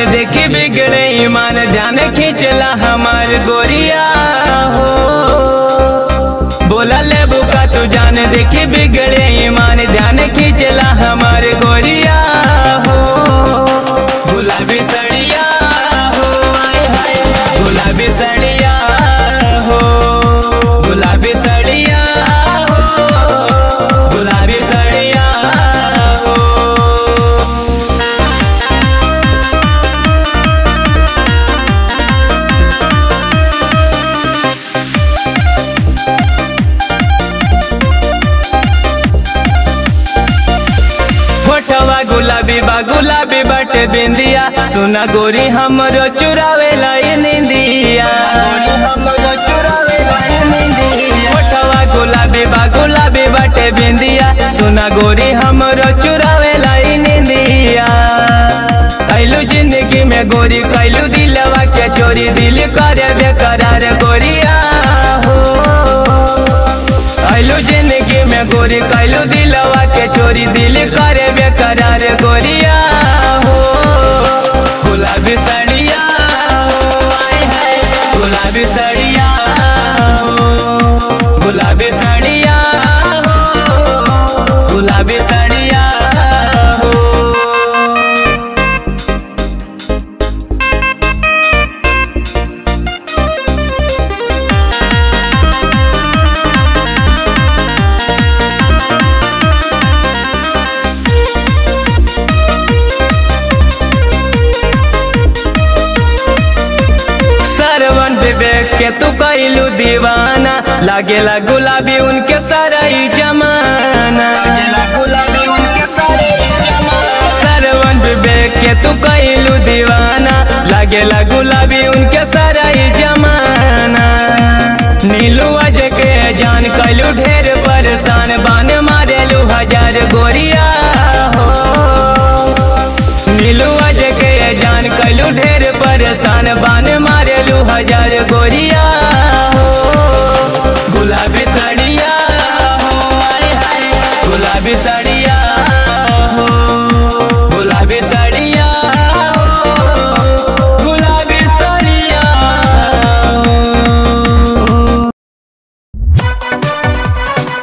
देखी बिगड़े ईमान ध्यान खींचला हमार गोरिया हो बोला ले बुका तू जान देखी बिगड़े ईमान ध्यान खींचला हमार गोरिया हो गुलाबी सड़िया हो आय हाय गुलाबी सड़िया हो गुलाबी सड़िया हो गुलाबी सड़िया हो फोटवा गुलाबी बा गुलाबी बट बिंदिया सुना गोरी हमरो चुरावे लाई निंदिया फोटवा गुलाबी बा गुलाबी बट बिंदिया सुना गोरी हमरो चुरावे लाई निंदिया कैलू जिंदगी में गोरी कैलू दिलवा के चोरी दिल करे बेकरार गोरिया हो कैलू जिंदगी में गोरी कैलू दिलवा के चोरी दिल करे बेकरार गोरिया हो गुलाबी सड़िया हो आय हाय गुलाबी सड़िया हो गुलाबी सड़िया हो गुलाबी सड़िया हो सरवन विवेक के तू कैलू दीवाना लागेला गुलाबी उनके साराई जमाना गुलाबी उनके सरवन विवेक के तू कैलू दीवाना लागेला गुलाबी उनके साराई जमाना नीलू अज के जान कैलू ढेर परेशान बान मारेलू हजार गोरिया हो नीलू अज के जान कैलू ढेर परेशान बान मारेलू हजार गोरिया हो गुलाबी साड़िया हो आय हाय गुलाबी साड़िया हो गुलाबी साड़िया हो गुलाबी साड़िया हो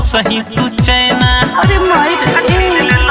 सही तू चैना अरे माई रे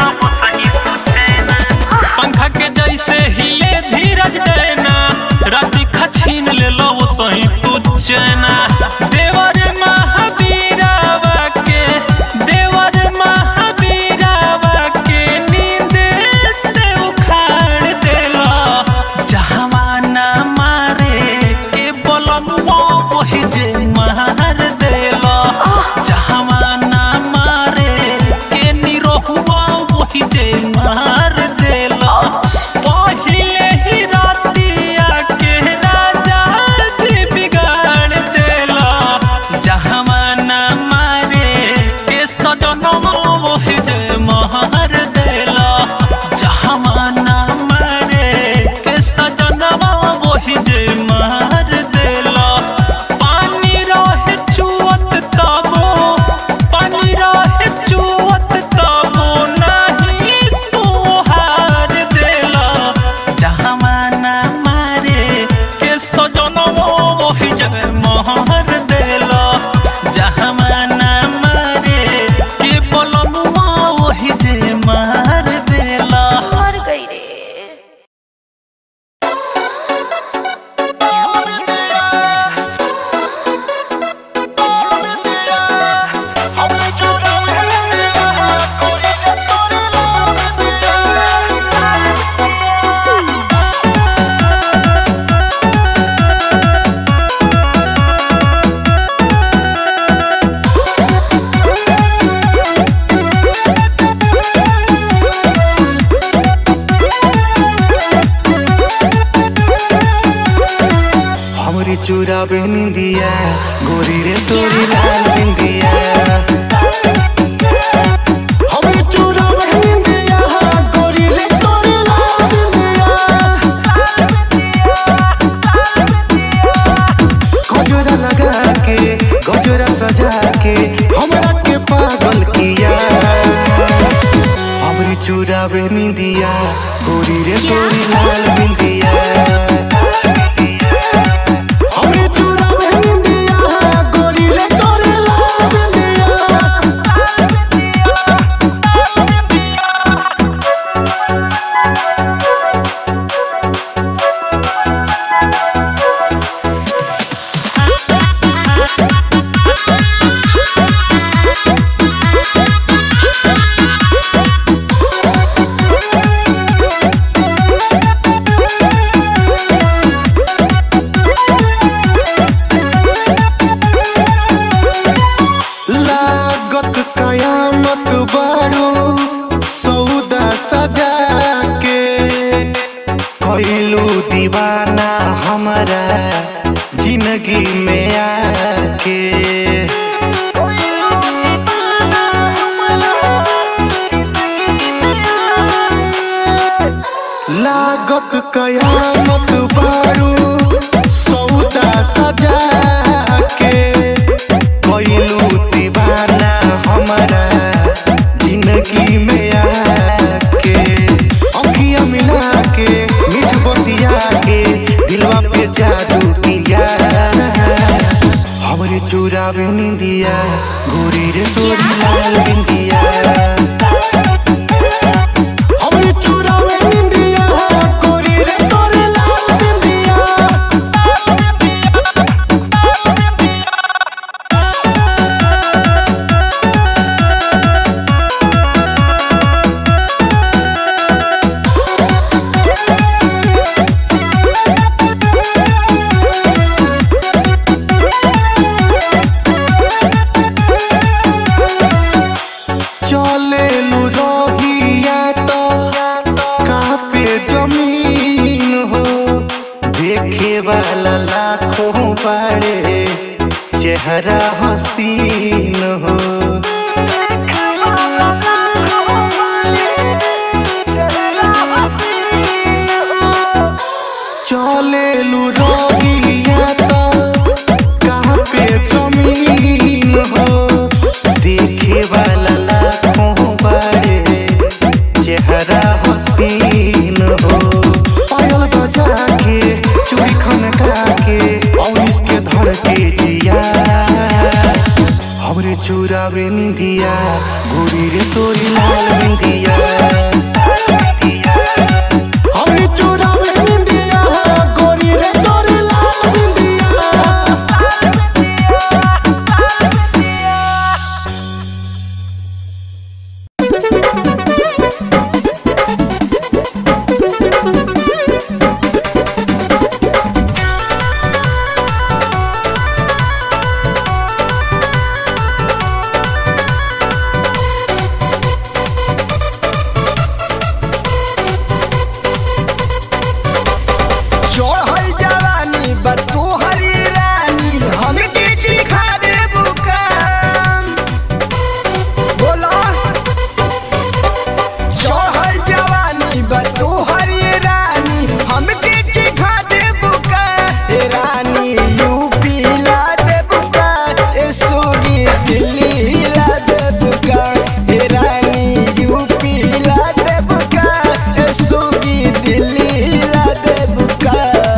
पंखा के जैसे हिले धीरज डैना राती खछीन ले लो वो सही तू चैना देवर महावीरावा के देवर महावीरावा के नींद से उखाड़ देला जहावाना मारे के बलमुआ वही जे मार देला जहावाना मारे के निरोहुआ वही जे मार देला पहिले ही रातिया के राजा जी बिगाड़ देला जहावाना मारे के सजनवा वही जे मार देला जहावाना मारे के सजनवा वही जे मार देला पानी रहे चुअत तबो पानी रहे चुअत तबो नहीं तू हार देला जहावाना मारे के सजनवा वही जे मार देला जहावाना मारे के बोलनुआ वही जे मार देला मर गई रे हमरी चूड़ा निंदिया गोरी रे तोरी लाल बिंदिया हमरी चूड़ा निंदिया गोरी रे तोरी लाल बिंदिया गजरा लगा के गजरा सजा के हमरा के पागल किया हमरी चूड़ा निंदिया गोरी रे तोरी लाल बिंदिया हमरे चूड़ा में निंदिया गोरी रे तोरे लाल बिंदिया लागत कयामत बारू सौदा सजा के कैलू दीवाना हमारा जिंदगी में आके लागत कयामत बारू सौदा सजा के कैलू दीवाना हमारा जिंदगी में आके अखिया मिला के मीठ बतिया के दिलवा पे जादू किया हमरे चूड़ा में निंदिया गोरी रे तोरी लाल बिंदिया हमरे चूड़ा में निंदिया गोरी रे तोरी लाल बिंदिया चले लू रोहिया तो कापे जमीन हो देखे वाला लाखों बड़े चेहरा हसीन हो चले लू रोहिया तो कापे जमीन हो देखे वाला लाखों बड़े चेहरा हसीन हो पायल बजा के चूड़ी खनका के और इसके धड़ के जिया हमरे चूड़ा चुरावे निंदिया गोरी रे तोरी लाल बिंदिया हमें चुरावे निंदिया गोरी रे तोरी लाल बिंदिया चढ़ल जवानी बा तोहरी रानी हमके चिखा दे बुकाम बोला चढ़ल जवानी बा तोहरी रानी हमके चिखा दे बुका ए रानी यूपी ला दे बुका ए सोगी दिल्ली ला दे बुका ए रानी यूपी ला दे बुका ए सोगी दिल्ली ला दे बुका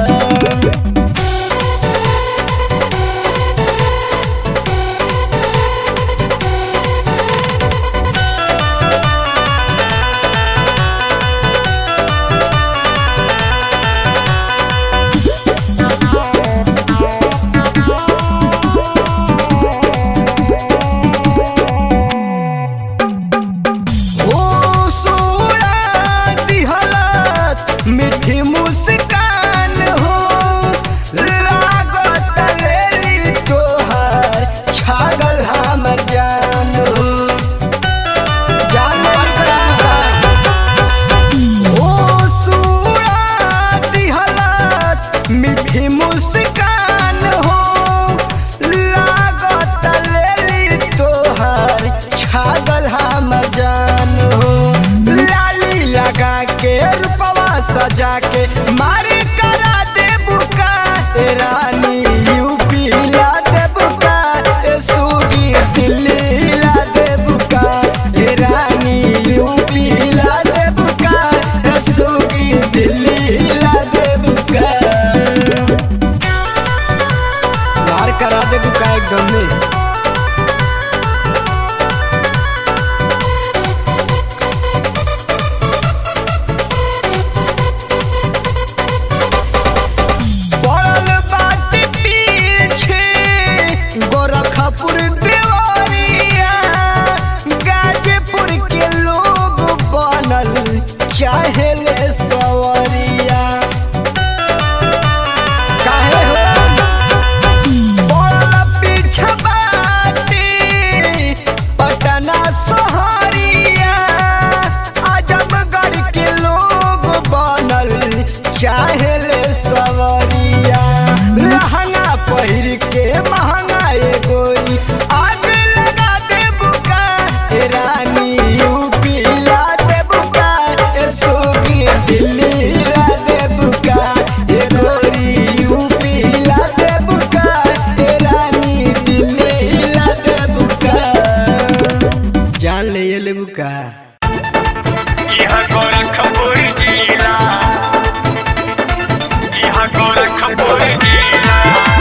हो सोड़ा दिहलत मीठी मुस्कान हो लागत लेली तोहर छागल हम जान हो जान हो सोड़ा दिहलत मीठी मुस्कान हो लागत लेली तोहर छागल हम जान हो लाली लगा के रूपवा सजा के मारी करा दे बुका ए रानी यूपी ला दे बुका ए सूगी दिल्ली ला दे बुका ए रानी यूपी ला दे बुका ए सूगी दिल्ली ला दे बुका मार करा दे बुका एकदम में पड़ल बाटे पीछे गोरखपुर देवरिया गाजीपुर के लोग बनल चाहे ले सवरिया काहे हो पड़ल पीछे बाटे पटना सहरिया आजमगढ़ के लोग बनल चाहे ले सवरिया लहंगा पहिर के महंगा एगोरी आग लगा दे बुका ए रानी यूपी ला दे बुका ए सोगी दिल्ली ला दे बुका ए गोरी यूपी ला दे बुका ए रानी दिल्ली ला दे बुका जान ले ये ले बुका यहाँ गोरखपुर जिला यहाँ गोरखपुर जिला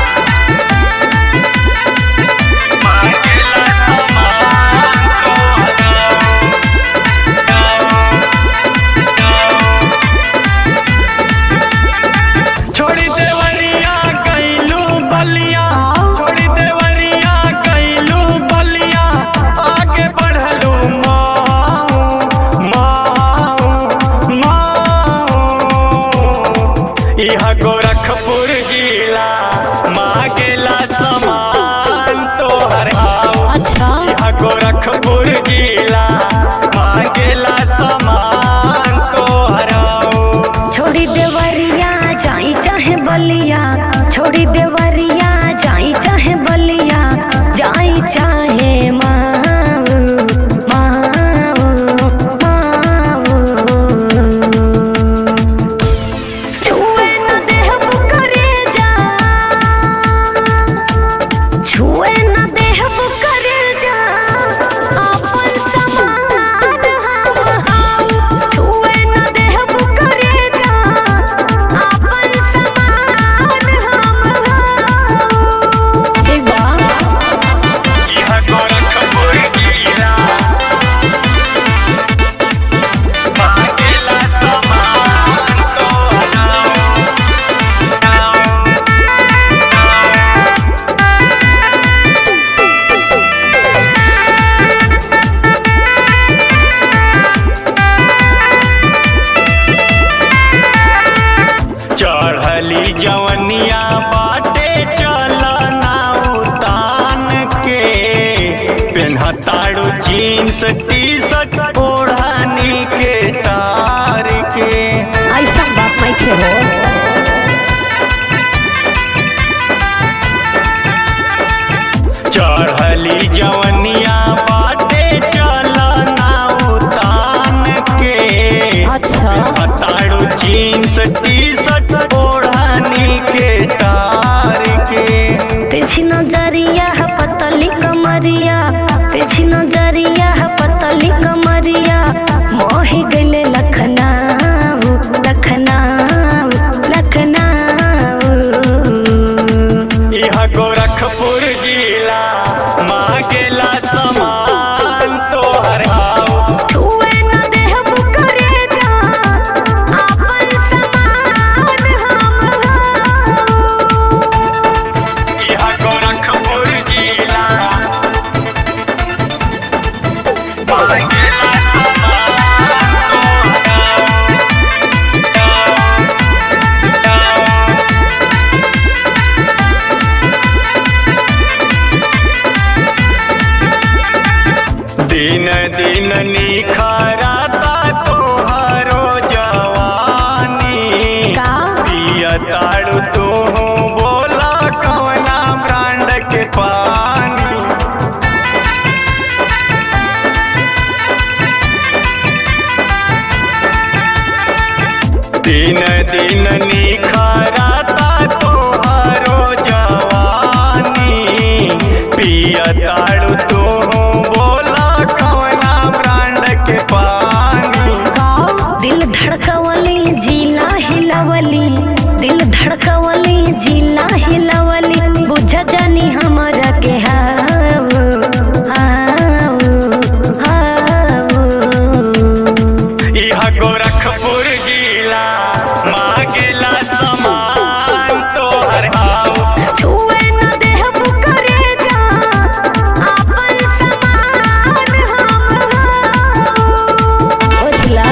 मांगेला सामान को हटाओ छोड़ी देवरिया गईलू बलिया छोड़ी देवरिया गईलू बलिया आगे बढ़लू माऊ माऊ माऊ यहाँ गोरखपुर जिला मांगेला सामान तोहर आओ अच्छा यहाँ गोरखपुर जिला मांगेला सामान तोहर आओ छोड़ी देवरिया जाई चाहे बलिया छोड़ी देवरिया जाई चाहे बलिया जाई चाहे माऊ माऊ माऊ छुए न देहब करे जा छुए न देहब करे जा अपन समा कैसे हो चढ़ली जवनिया बाटे चलना उतान के अच्छा ताड़ू जीन्स टी शर्ट ओढ़नी के तार के तेजी नजरिया है पतली कमरिया तेजी नजरिया है पतली कमरिया मोही गले लखनऊ लखनऊ लखनऊ यह गोरखपुर जिला मांगेला समान तोहर हाउ छुए न देहब करे जा आपन समान हम हऊ यह गोरखपुर जिला मांगेला समान दिन दिन निखरता तोहरो जवानी का पिया ताड़ू तू बोला कवना ब्रांड के पानी दिन दिन निखरता तोहरो जवानी पिया ताड़ू तू बोला कवना ब्रांड के पानी दिल धड़कवली जिला हिलवली दिल धड़कवली जिला हिलवली बुझ जानी हमरा के हाव हाव हाव यह गोरखपुर जिला मांगेला समान तोहर हाउ छुए न देहब करे जा आपन समान हम हऊ बुझला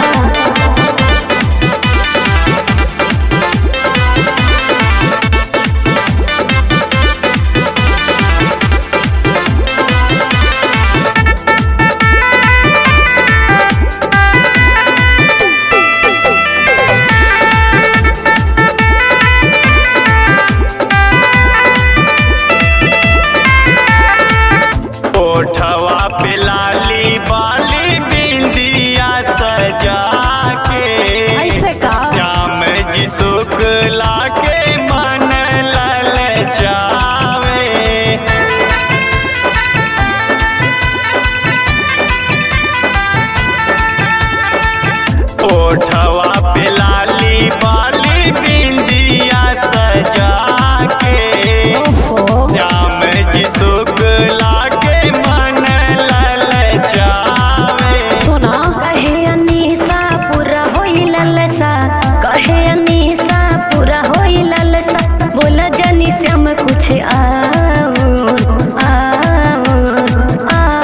ओठवा पे लाली बाली बिंदिया सजा के ऐसे का श्याम जी शुक्ला के मन लल जावे ओठवा पे लाली बाली बिंदिया सजा के ओहो श्याम जी शुक्ला के मन लल जावे सुना कहे अनीसा पूरा होई ललसा कहे अनीसा पूरा होई ललसा बोला जानी श्याम कुछ और और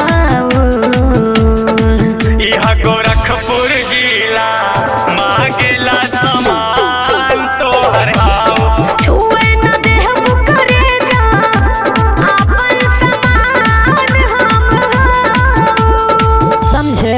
और यह गोरखपुर जिला मांगेला समान तोहर हाउ छुए न देहब करे जा आपन समान हम हऊ समझे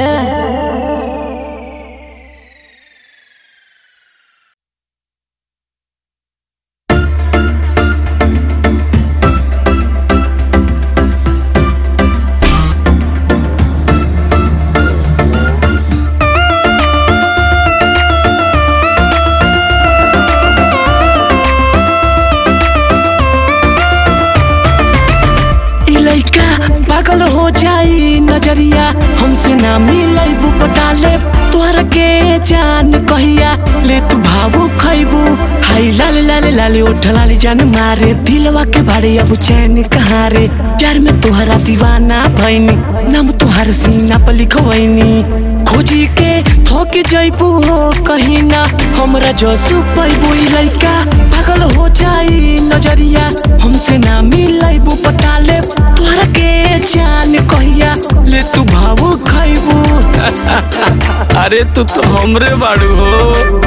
ई लइका पागल हो जाई नजरिया हमसे ना मिलै पटाले तोहरा के जान कहिया ले तू भावू खैबू हाई लाल लाल लाल ओठ लाली जान मारे दिलवा के बारे अब चैन कहाँ रे प्यार में तोहरा दीवाना भैनी नाम तोहार सीना पर लिखवैनी खोजी के थोक जैबू हो कहीं ना हमरा जसू पैबू ई लइका पागल हो जाई नजरिया हमसे ना मिलैबू पटाले तोहरा के जान कहिया ले तू भावू खैबू अरे तू तो हमरे बाड़ू हो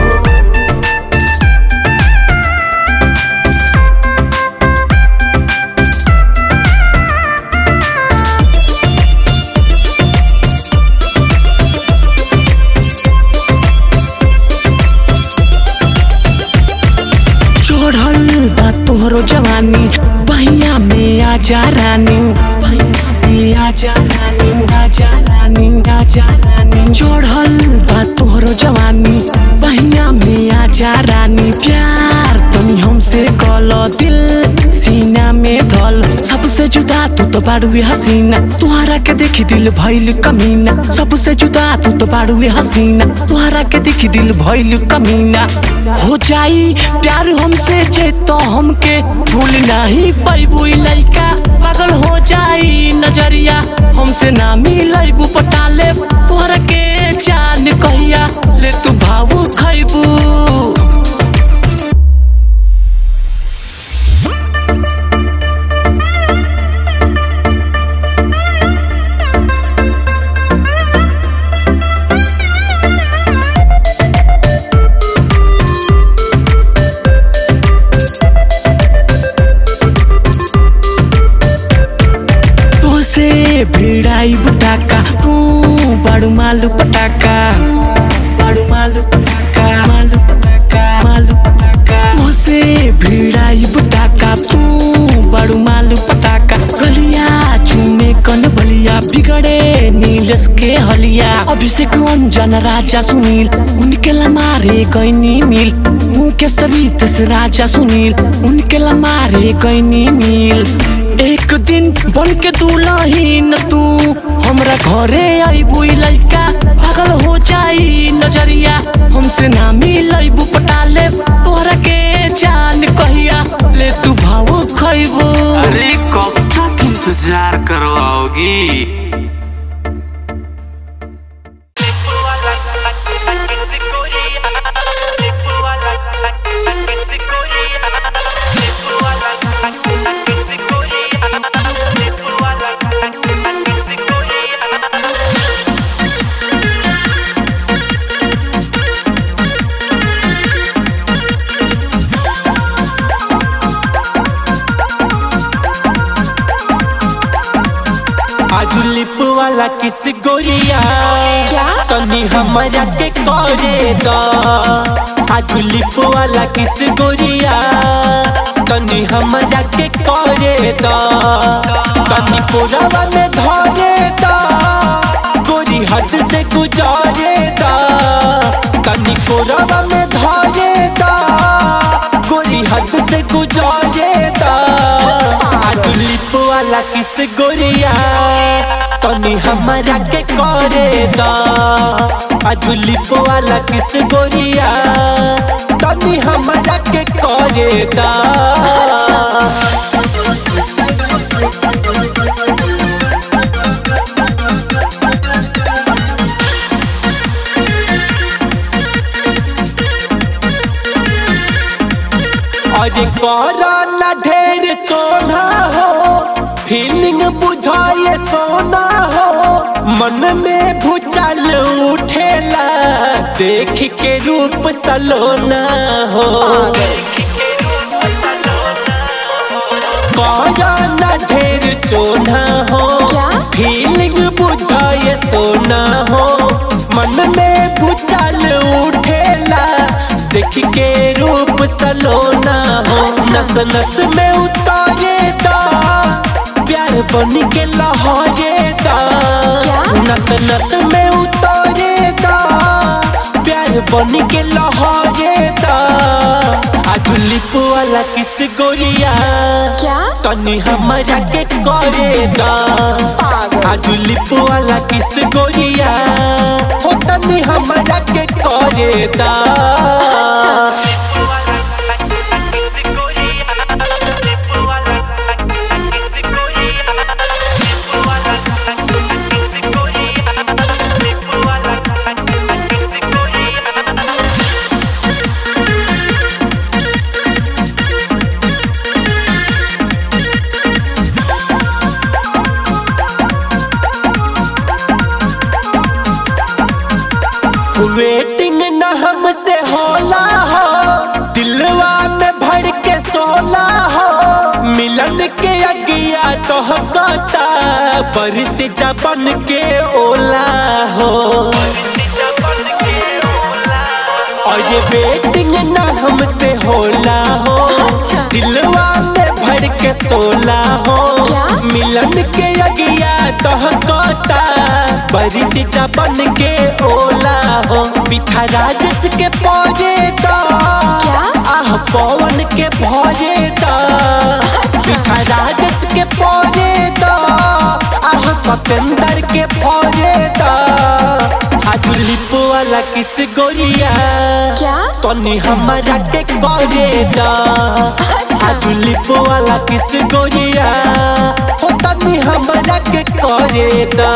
तोहरो जवानी बहिया में आजा रानी बहिया में आजा रानी आजा रानी आजा रानी चढ़ल बा तोहरो जवानी बहिया में आजा रानी प्यार तनी हमसे कल दिल सीना में धल सबसे जुदा तू तो बाड़ुए हसीना तुहरा के देखी दिल भइल कमीना सबसे जुदा तू तो बाड़ुए हसीना तुहरा के देखी दिल भइल कमीना हो जाई प्यार हमसे जे तो हमके भूल नहीं पैबू लइका पागल हो जाई नजरिया हमसे ना मिलैबू पटाले तोहरा के जान कहिया ले तू भावू खैबू तोसे भिड़ाई बुटाका तू बड़ू मालू पटाका बड़ू मालू पटाका मालू पटाका मालू पटाका तोसे भिड़ाई बुटाका तू बड़ू मालू पटाका गलिया चूमे कन बलिया बिगड़े नीलस के हलिया अभिषेक अंजन राजा सुनील उनके ला मारे गईनी मिल उनके सरित से राजा सुनील उनके ला मारे गईनी मिल एक दिन बन के दुलहीन तू हमरा घरे आईबू लइका पागल हो जाई नजरिया हमसे ना मिलैबू पटाले तोहरा के जान कहिया ले तू भाव खैबू अरे कब तक इंतजार करवाओगी आज लिप वाला किस गोरिया तनी हमारा के करे द आज लिप वाला किस गोरिया तनी हमारा के करे द तनी कोरावा में धरे द गोरी हद से गुजारे द तनी कोरावा में धरे द गोरी हद से गुजारे द आज लिप वाला किस गोरिया तनी हमारा के करे दा आज लिप वाला किस गोरिया तनी हमारा के करे दा अरे करा ना ढेर चोना हो फीलिंग बुझाए सोना हो मन में भूचाल उठेला देख के रूप सलोना हो करा ना ढेर चोना हो फीलिंग बुझाए सोना हो मन में भूचाल उठेला देख के रूप सलोना हो नस नस में उतारे दा प्यार बन के लहरे दा नस नस में उतारे दा प्यार बन के लहरे दा आज लिप वाला किस गोरिया तनी हमारा के करे दा आज लिप वाला किस गोरिया हो तनी हमारा के करे दा वेटिंग न हमसे होला हो दिलवा में भर के सोला हो मिलन के अगिया तो कहता बरिस जबन के ओला हो और ये वेटिंग ना हमसे होला हो दिलवा में भर के सोला हो मिलन के अगिया दहकता बरिश जबन के ओला हो पिठा राजस के पौजे दा आह पवन के भौजे दा पिठा राजस के पौजे दा आह सतेंदर के भौजे दा आज लिप वाला किस गोरिया क्या? तनी हमारा के करे दा आज लिप वाला किस गोरिया हो तनी हमारा के करे दा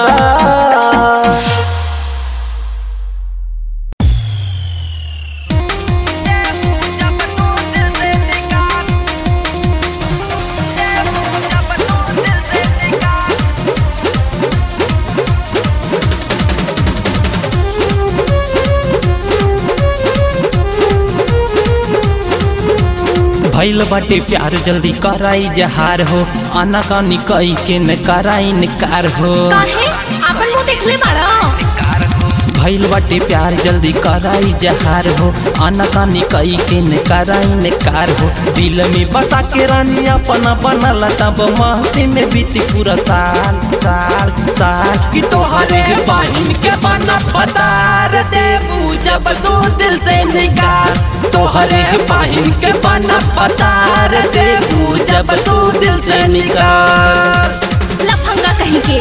भैल बाटे प्यार जल्दी कराई जहार हो आना कानी कई के न कराई निकार हो काहे आपन मुंह देखले बाड़ा भैल बाटे प्यार जल्दी कराई जहार हो आना कानी कई के न कराई निकार हो दिल में बसा के रानी अपना बनल तब महती में बीती पूरा साल साल साल कि तोहरे बहिन के बना पतार देबू जब दो दिल से निकाल तोहरे बहिन के बना पतार देबू जब दो दिल से निकाल लफंगा कहीं के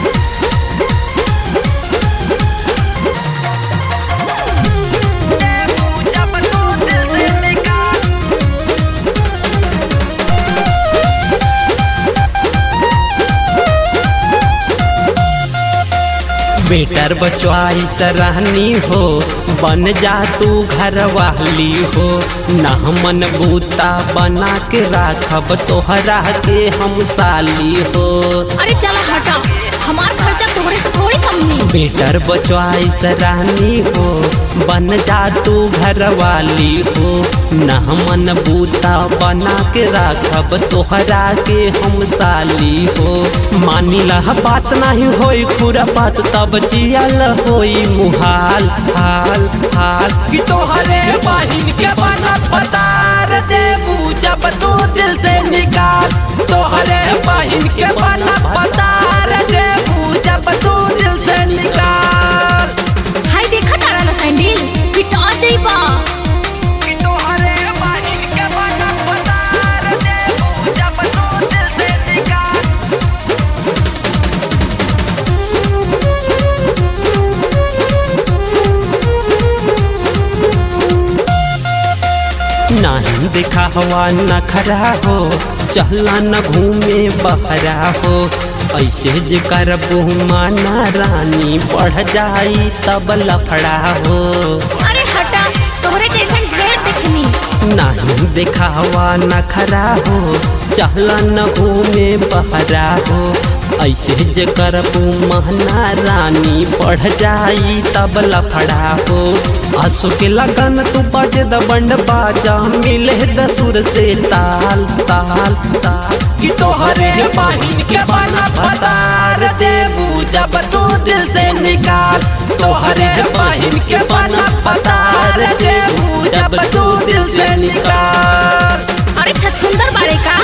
बेटर बचवाई सराहनी हो बन जा तू घर वाली हो ना मन बूता बना के राखब तोहरा के हम साली हो अरे चला हटा हमार खर्चा तोहरे से थोड़ी समझी बेटर बचवाई सराहनी हो बन जा तू घर वाली हो ना मन बूता बना के राखब तोहरा के हम साली हो मानी लह बात नहीं होई पूरा बात तब जियल होई मुहाल हाल हाल कि तोहरे बहिन के बना पतार देबू जब तू दिल से निकाल तोहरे बहिन के बना पतार देबू जब तू दिल से निकाल हाय देखा तारा ना सैंडल पिटा जाइबा तोहरे बहिन के बना पतार देबू जब तू दिल से निकाल नहीं देखा हवा न खरा हो चहला न घूमे बहरा हो ऐसे जे करबू माना रानी बढ़ जाई तब लफड़ा हो अरे हटा तोहरे जैसन ढेर देखनी नहीं देखा हवा न खरा हो चहला न घूमे बहरा हो ऐसे जे करबू महना रानी बढ़ जाई तब लफड़ा हो आंसू के लगन तू बज द बंड बाजा मिले द सुर से ताल ताल ताल कि तोहरे बहिन के बना पतार देबू जब तू दिल से निकाल तोहरे बहिन के बना पतार देबू जब तू दिल से निकाल अरे छछुंदर बाड़े का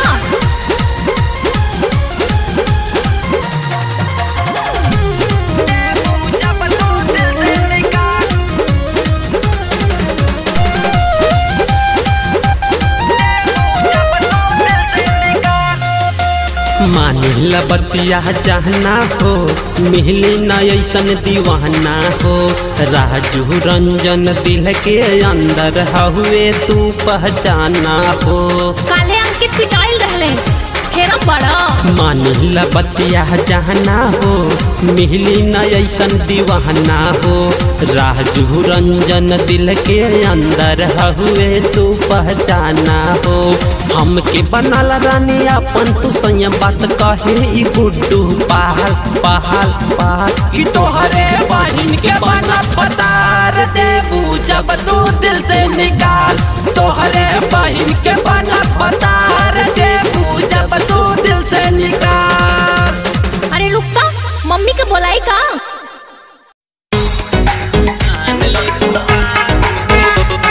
मानिल बतिया चाहना हो मिहली न ऐसन दीवाना हो राजू रंजन दिल के अंदर हुए तू पहचाना हो काले अंकित पिटाइल रहले फेरम बड़ा मानिल बतिया चाहना हो मिहली न ऐसन दीवाना हो राजू रंजन दिल के अंदर हुए तू पहचाना हो हमके बनल रानी अपन तू संय बात कहे ई गुड्डू पहाड़ पहाड़ पहाड़ कि तोहरे बहिन के बना पतार देबू जब तू दिल से निकाल तोहरे बहिन के बना पतार देबू जब तू दिल से निकाल अरे रुकता मम्मी के बोलाई का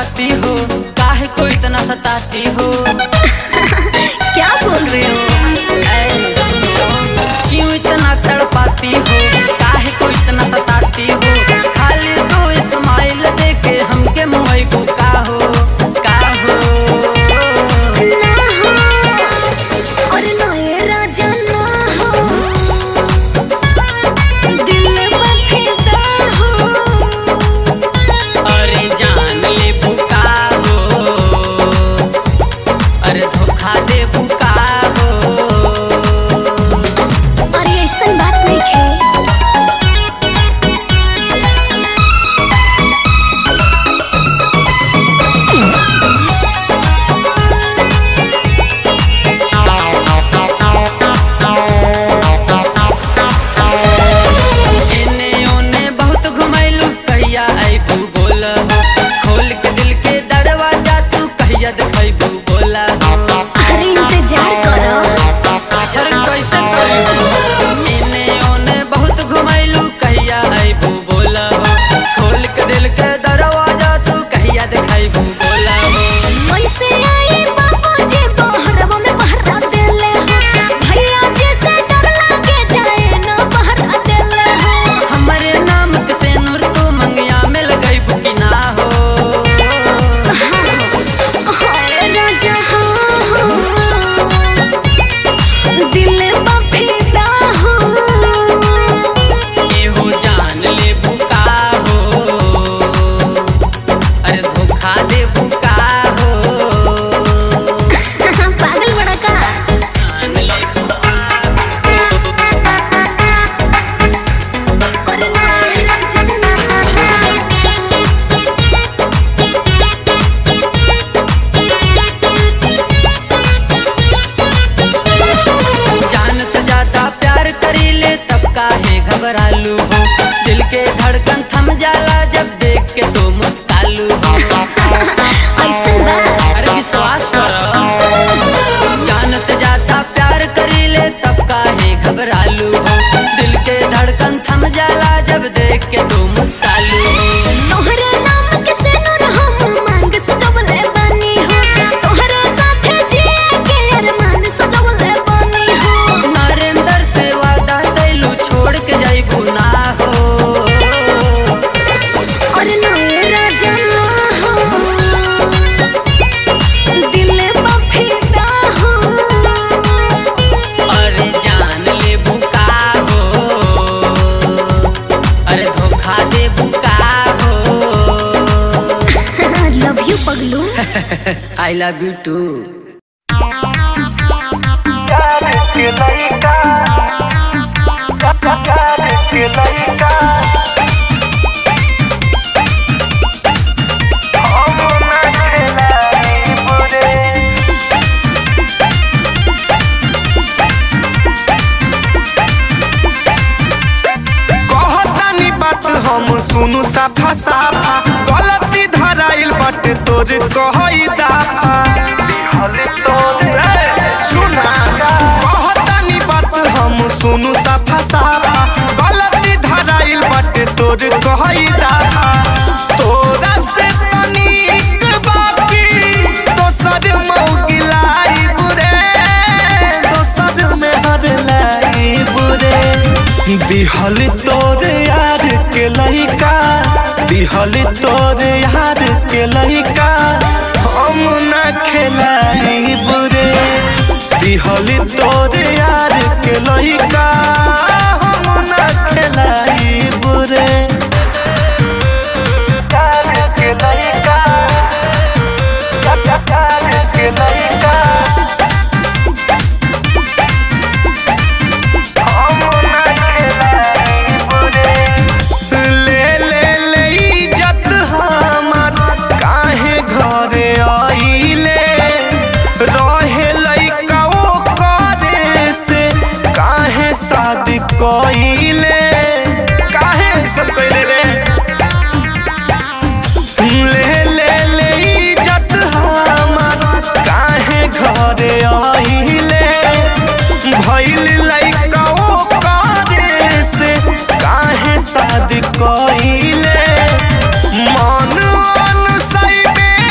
तड़पाती हो काहे को इतना सताती हो क्या बोल रहे हो ऐ, क्यों इतना तड़पाती हो काहे को इतना सताती हो खाली दो स्माइल दे के हमके मुंह को का हो का हो ना हो और ना ये राजा ना हो दिल बफिदा हो अरे जान ले भूका हो अरे धोखा दे भूका हो और ये ऐसन बात नहीं है एने ओने बहुत घुमैलू कहिया आइबू बोल खोल के दिल के दरवाजा तू कहिया देखैबू बोला अरे इंतजार करो यार कैसे करू एने ओने बहुत घुमैलू कहिया आइबू बोल खोल के दिल के दरवाजा तू कहिया देखैबू बोला कैसे आई बाबा जी बहरवा में बहरा देले हो भैया जी से डर लागे जाए ना बहरा देले हो हमरे नाम के से नूर तू मंगिया में लगैबू कि ना हो हाय राजा हो दिल बफिदा हो एहो जान ले भूका हो अरे धोखा दे भूका हो पागल बड़ा का जान ले भूका और ना राजा ना जान से ज्यादा प्यार करी ले तब काहे घबरालू हो दिल के धड़कन थम जाला जब देख के तो मुस्कालू हो ऐसन बा अरे विश्वास करो जान से ज्यादा प्यार करी ले तब काहे घबरालू हो दिल के धड़कन थम जाला जब देख के तो मुस्कालू हो तोहरे नाम के सिनुर हम मांग सजवले बानी हो तोहरे साथे जिए के अरमान सजवले बानी हो नरेंद्र से वादा कैलू छोड़ के जाइबू ना हो और नए राजा हो दिल बफिदा हो अरे जान ले भूका हो अरे धोखा दे भूका हो लव यू पगलू आई लव यू टू कहतानी बात हम सुनु साफा साफा गलती धराइल बट तोर कहई दाफा ए, सुना कहतानी बात हम सुनु साफा साफा गलती धराइल बट तोर कहई दाफा तोरा से तनिक बाकी दोसर मौगिलाई बुरे दोसर में हर लाई बुरे दिहल तोर यार के लइका दिहल तोर यार के लइका हम न खेलाई बुरे दिहल तोर यार के लइका हम न खेलाई बुरे यार के लइका यार के लइका ले ले ले इज्जत हमार काहे घरे आइले रहे लइका ओ करे से काहे शादी कइले काहे सब कइले रे ले ले ले इज्जत हमार काहे घरे आइले भइल लइका ओ करे से काहे शादी कइले मन अनुसैबे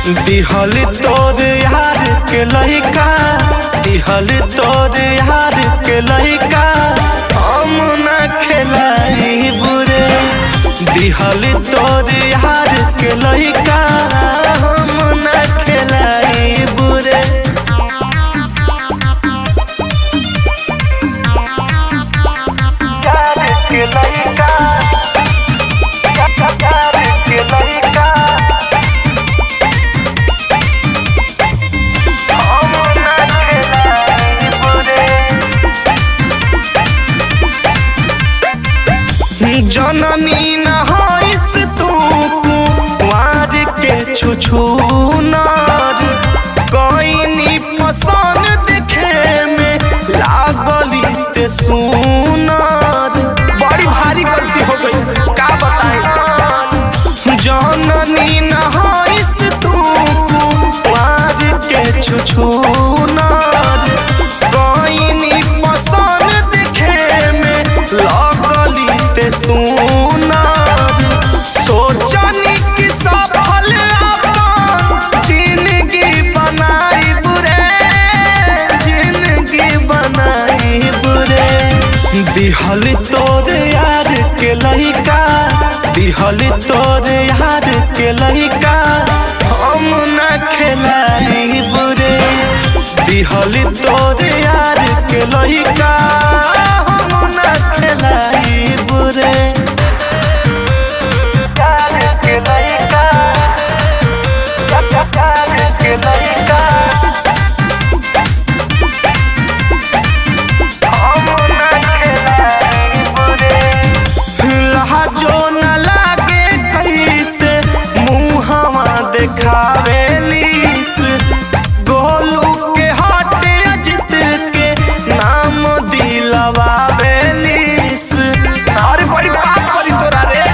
दिहल तोर यार के लइका दिहल तोर यार के लइका हम न खेलाई बुरे दिहल तोर यार के लइका हम न खेलाई बुरे यार के लइका यार के लइका हम न खेलाई बुरे जननी न होइस तू कुंवार के छुछुनार कईनी पसंद देखे में लागली ते सुनार बड़ी भारी गलती हो गई का बताए जननी न होइस तू कुंवार के छुछुनार कईनी पसंद देखे में लगली ते सुनार सोचनी कि सफल अपन जिंदगी बनाई बुरे जिंदगी बनाई बुरे दिहल तोर यार के लइका दिहल तोर यार के लइका हम न खेलाई बुरे दिहल तोर यार के लइका हम न खेलाई बुरे यार के लइका यार के लइका हम न खेलाई बुरे लहजो न लागे कैसे मुहवा देखावेलीस गोलू के हटे अजित के नाम दिलवावेलीस अरे बड़ी बात करी तोरा रे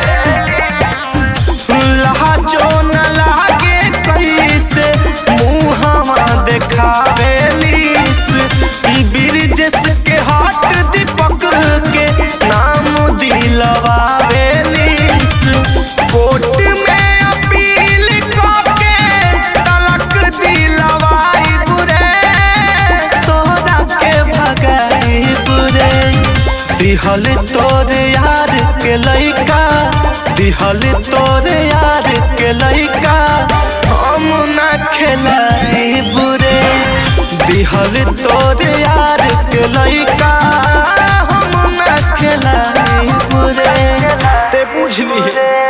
लहजो न लागे कैसे मुहवा देखावेलीस ब्रिजेश के हट दीपक के नाम दिलवावेलीस कोर्ट में अपील करके तलक दिलवाई बुरे तोरा के भगाई बुरे दिहल तोर यार के लइका दिहल तोर यार के लइका हम न खेलाई बुरे दिहल तोर यार के लइका हम न खेलाई बुरे ते बुझली